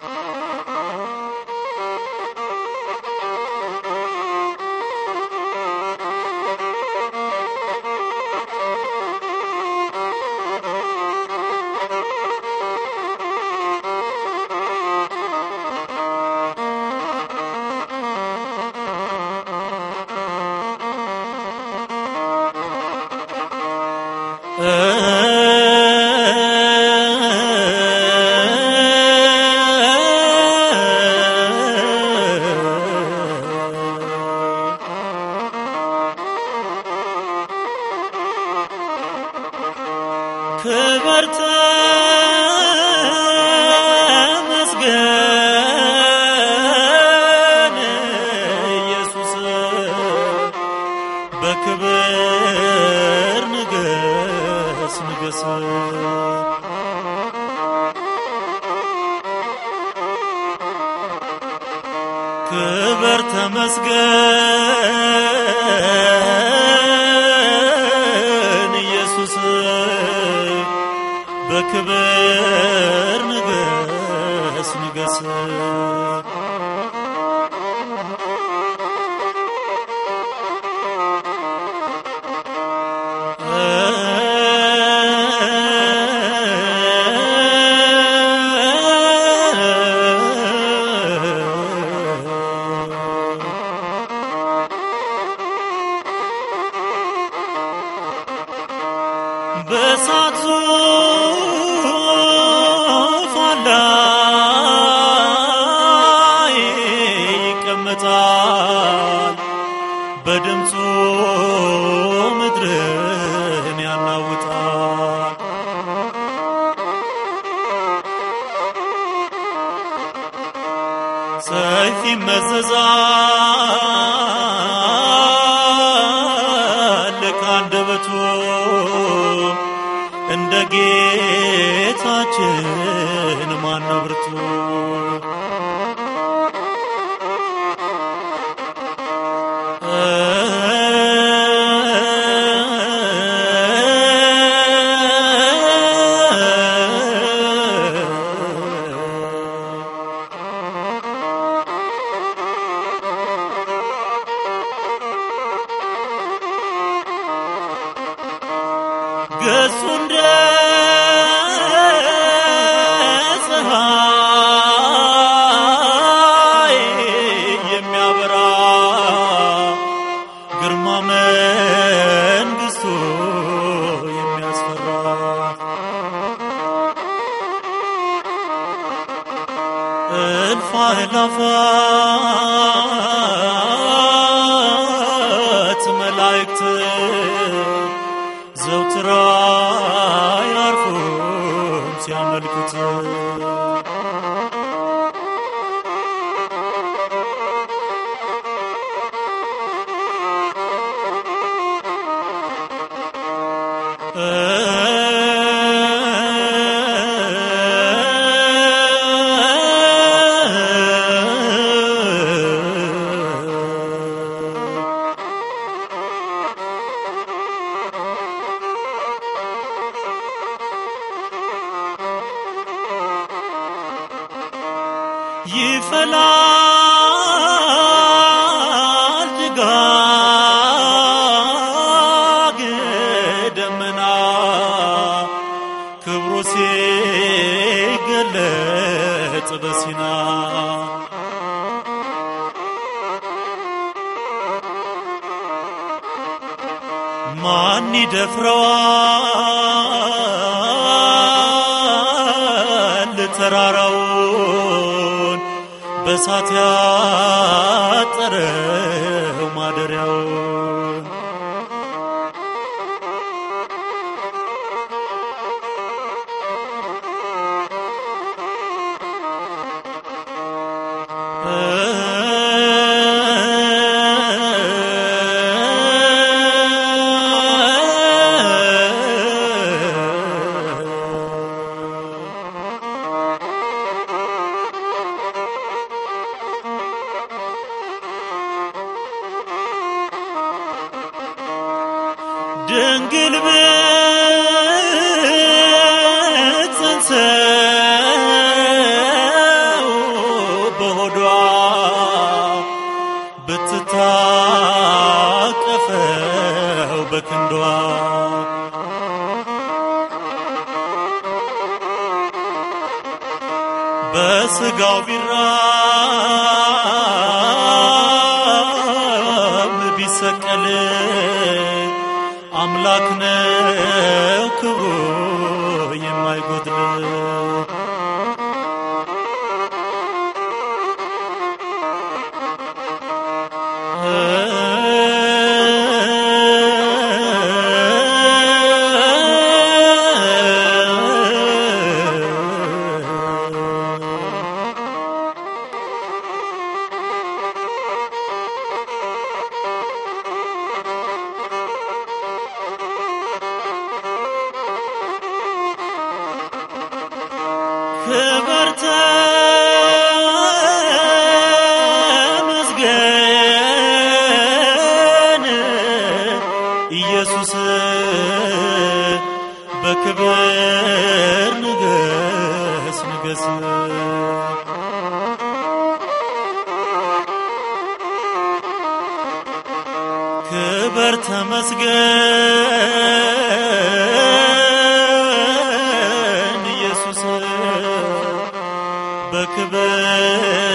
ክብር ተመስገን ኢየሱስ በክብር ንገስ ንገስ ክብር ተመስገን ኢየሱስ በክብር ንገስ ንገስ በእሳት ዙፋን ላይ ይቀመጣል፣ በድምፁ ምድርን ያናውጣል። ሰይፍ ይመዘዛል ከአንደበቱ እንደ ጌታችን ማነው ብርቱ? ገጹ እንደ ፀሐይ የሚያበራ ግርማ መንግሥቱ የሚያስፈራ እልፍ አእላፋት መላእክት ዘውትራ ያርፉም ሲያመልኩት ይፈላል ጭጋግ ደመና ክብሩ ሲገለጥ በሲና ማን ይደፍረዋል ተራራውን በሳት ያጠረው ማደሪያውን ድንግል ብትጸንሰው በስጋው ቢራብ ቢሰቀል አምላክ ነው ክብሩ የማይጎድል ክብር ተመስገን ኢየሱስ በክብር ንገስ ንገስ ክብር ተመስገን ኢየሱስ በክብር